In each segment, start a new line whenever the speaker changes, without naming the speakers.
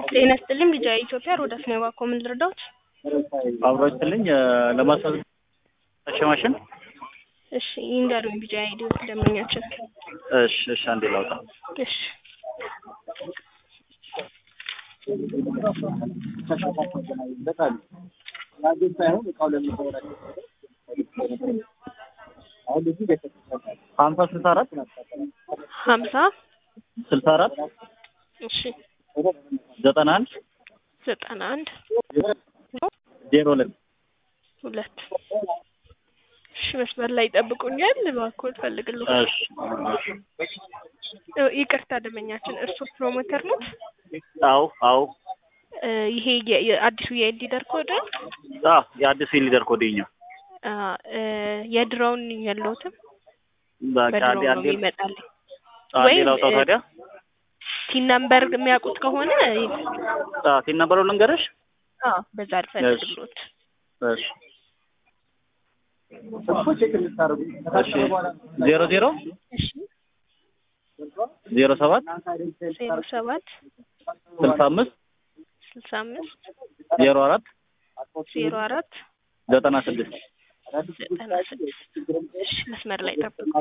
ጤና ይስጥልኝ ልጅ ኢትዮጵያ ሮዳስ ነው እባክዎ ምን ልርዳዎት?
አብሮ ይስጥልኝ ለማስታወቅ ማሽን
እሺ ይንገሩኝ ቢጫ አይዲ ደንበኛችን
እሺ እሺ አንዴ ላውጣ
እሺ
ሀምሳ ስልሳ አራት
ሀምሳ
ስልሳ አራት
እሺ
ዘጠና አንድ
ዘጠና አንድ
ዜሮ ሁለት
ሁለት እሺ መስመር ላይ ይጠብቁኛል እባክዎ እፈልግልዎ
እሺ
ይቅርታ ደንበኛችን እርስዎ ፕሮሞተር ኖት
አዎ አዎ
እ ይሄ የ- የአዲሱ የኤልዲደር ኮድ ነው?
አዎ የአዲሱ ሊደር ኮዴኛ
አ እ የድሮውን የለውትም
በቃ
በድሮው
አንዴ
ነው
አንዴ
የሚመጣልኝ
አንዴ
ወይም
ላውጣው
እ
ታዲያ
ቲን ነምበር የሚያውቁት ከሆነ
አዎ ሲል ነበረው ልንገርሽ
አ በዛ ልፈልግልዎት
እሺ እሺ ዜሮ ዜሮ
እሺ
ዜሮ ሰባት
ዜሮ ሰባት
ስልሳ አምስት
ስልሳ አምስት
ዜሮ አራት
ዜሮ አራት
ዘጠና ስድስት
ዘጠና ስድስት እሺ መስመር ላይ ጠብቁ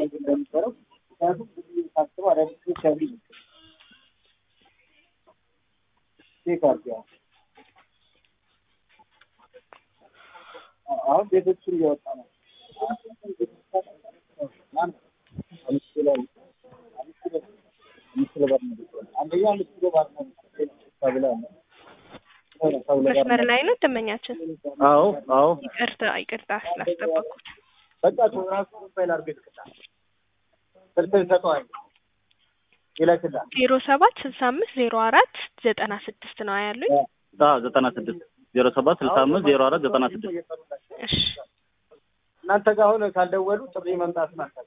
አሁን ቤቶችን እየወጣ ነው። አንደኛ አምስት ኪሎ ባር ነው ተብላ ነው።
መስመር ላይ ነው ደንበኛችን
አዎ አዎ
ይቅርታ ይቅርታ ስላስጠበቅኩት
በቃ እኮ ራሱ ፋይል አድርጎ ይልክልሃል። ስልክህን ሰጠዋል ይልክልሃል።
ዜሮ ሰባት ስልሳ አምስት ዜሮ አራት ዘጠና ስድስት ነው ያሉኝ
አዎ ዘጠና ስድስት ዜሮ ሰባት ስልሳ አምስት ዜሮ አራት ዘጠና ስድስት
እሺ
እናንተ ጋር አሁን ካልደወሉ ጥሪ መምጣት ናቸው።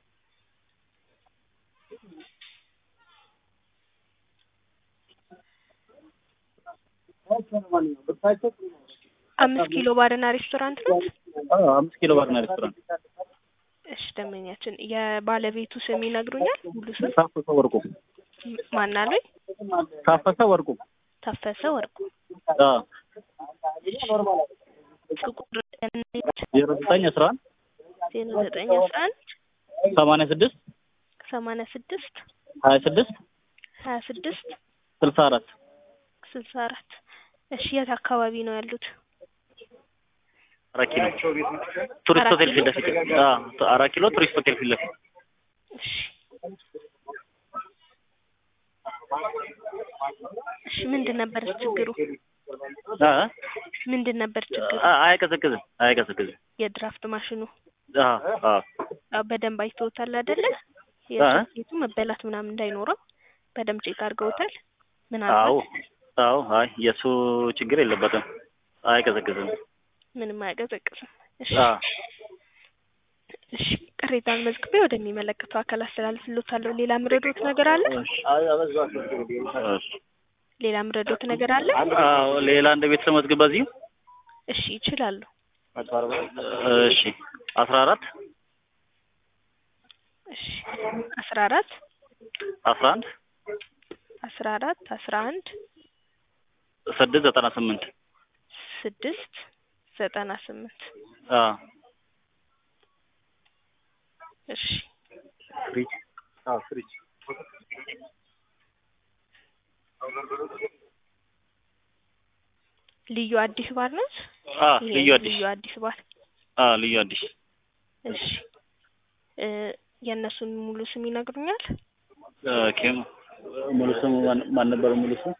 አምስት ኪሎ ባርና ሬስቶራንት ነው
አዎ አምስት ኪሎ ባርና ሬስቶራንት
እሺ ደንበኛችን የባለቤቱ ስም ይነግሩኛል ሙሉ ስም
ታፈሰ ወርቁ
ማን አሉኝ
ታፈሰ ወርቁ
ታፈሰ ወርቁ
አዎ
ስልክ ቁጥር
ዜሮ ዘጠኝ አስራ አንድ
ዜሮ ዘጠኝ አስራ አንድ
ሰማንያ ስድስት
ሰማንያ ስድስት
ሀያ ስድስት
ሀያ ስድስት
ስልሳ አራት
ስልሳ አራት እሺ የት አካባቢ ነው ያሉት
አራት ኪሎ ቱሪስት
አራት
ሆቴል ፊት
ኪሎ?
ለፊት አዎ አራት ኪሎ ቱሪስት ሆቴል ፊት ለፊት
እሺ እሺ ምንድን ነበር ችግሩ
አ
ምንድን ነበር ችግሩ
አ- አያቀዘቅዝም አያቀዘቅዝም
የድራፍት ማሽኑ
አዎ አዎ
አዎ በደንብ አይተውታል አይደለ
አ?
የሶኬቱ መበላት ምናምን እንዳይኖረው በደንብ ቼክ አድርገውታል
አዎ
ምናልባት
አዎ አይ የእሱ ችግር የለበትም አያቀዘቅዝም
ምንም አያቀዘቅዝም እሺ
አዎ
እሺ ቅሬታን መዝግቤ ወደሚመለከተው አካል አስተላልፍልዎታለሁ ሌላ ምረዶት ነገር አለ
እሺ እሺ
ሌላ ምረዶት ነገር አለ
አዎ ሌላ እንደ ቤተሰብ መዝግብ በዚሁ
እሺ ይችላሉ
እሺ አስራ አራት
እሺ አስራ አራት
አስራ አንድ
አስራ አራት አስራ አንድ
ስድስት ዘጠና ስምንት
ስድስት ዘጠና ስምንት
አዎ
እሺ
ፍሪጅ አዎ ፍሪጅ
ልዩ አዲስ ባር ነች
አዎ
ይሄ
ልዩ አዲስ
ልዩ አዲስ ባር
አዎ ልዩ አዲስ
እሺ እ የእነሱን ሙሉ ስም ይነግሩኛል
ኦኬ ሙሉ ስሙ ማን- ማን ነበር ሙሉ ስሙ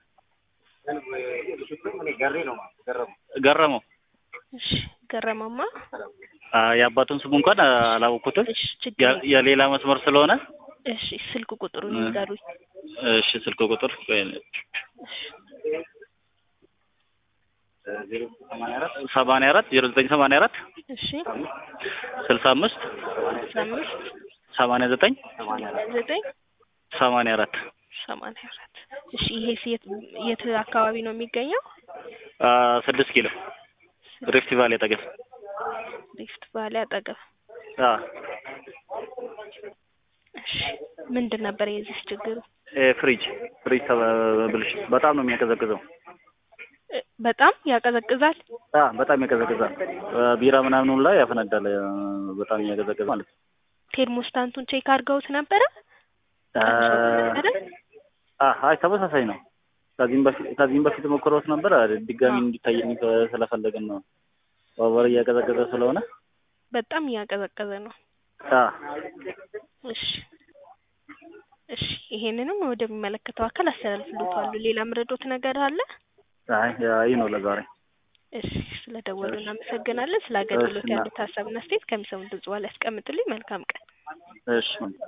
ገረመው
እሺ ገረመማ
አ የአባቱን ስሙ እንኳን አላወኩትም
እሺ ችግር
የ- የሌላ መስመር ስለሆነ
እሺ ስልክ ቁጥሩን ይንገሩኝ
እሺ ስልክ ቁጥር ቆይ፣ ሰማንያ አራት ዜሮ ዘጠኝ ሰማንያ አራት
እሺ
ስልሳ አምስት
አስራ አምስት
ሰማንያ ዘጠኝ
ዘጠኝ
ሰማንያ አራት
ሰማንያ አራት እሺ ይሄ የት የት አካባቢ ነው የሚገኘው
አ ስድስት ኪሎ ሪፍት ቫሊ አጠገብ
ሪፍት ቫሊ አጠገብ
አ
እሺ ምንድን ነበር የዚህ ችግሩ
እ ፍሪጅ ፍሪጅ ተበ- ብልሽት በጣም ነው የሚያቀዘቅዘው
በጣም ያቀዘቅዛል።
አ በጣም ያቀዘቅዛል። ቢራ ምናምኑ ላይ ያፈነዳል። አ፣ በጣም እያቀዘቀዘ ማለት ነው።
ቴርሞስታንቱን ቼክ አድርገውት ነበረ?
አ፣
ነበረ?
አ፣ አይ ተመሳሳይ ነው። ከዚህም በፊት ከዚህም በፊት ሞክሮት ነበር። ድጋሚ
አዎ።
እንዲታየኝ ስለፈለግን ነው። ኦቨር እያቀዘቀዘ ስለሆነ
በጣም እያቀዘቀዘ ነው።
አ፣
እሺ እሺ፣ ይሄንንም ወደሚመለከተው አካል አስተላልፍልዎታለሁ። ሌላ ምረዶት ነገር አለ?
አይ ይህ ነው ለዛሬ።
እሺ፣ ስለደወሉ እናመሰግናለን። ስለ አገልግሎት
እሺ፣ እና-
ያሉት ሀሳብና አስተያየት ከሚሰሙት ድምጽ በኋላ ያስቀምጡልኝ። መልካም ቀን።
እሺ